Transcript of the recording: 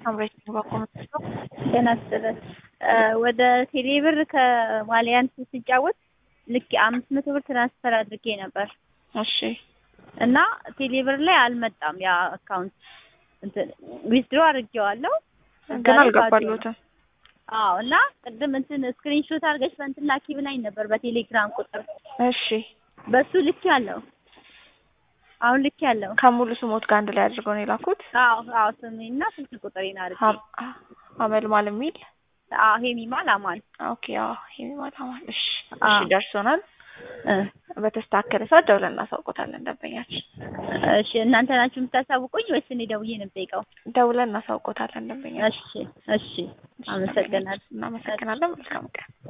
አምሬት ባኮመት ነው። ጤና ይስጥልን። ወደ ቴሌብር ከዋሊያንስ ስጫወት ልክ አምስት መቶ ብር ትራንስፈር አድርጌ ነበር እሺ እና ቴሌብር ላይ አልመጣም። ያ አካውንት እንትን ዊዝድሮ አድርጌዋለሁ ግን አልገባለሁትም። አዎ እና ቅድም እንትን ስክሪንሾት አድርገሽ በእንትን ላኪ ብላኝ ነበር በቴሌግራም ቁጥር እሺ በሱ ልክ ያለው አሁን ልክ ያለው ከሙሉ ስሞት ጋር አንድ ላይ አድርገው ነው የላኩት። አዎ አዎ ስሜና ስልክ ቁጥሬን አድርጌ አመልማል የሚል አዎ ሄሚማል አማን ኦኬ። አዎ ሄሚማል አማን። እሺ አዎ። እሺ ደርሶናል። በተስተካከለ ሰዓት ደውለን እናሳውቆታለን ደንበኛችን። እሺ እናንተ ናችሁ የምታሳውቁኝ ወይስ እኔ ደውዬ ነው የምጠይቀው? ደውለን እናሳውቆታለን ደንበኛችን። እሺ እሺ አመሰግናለሁ። እናመሰግናለን። መልካም ቀን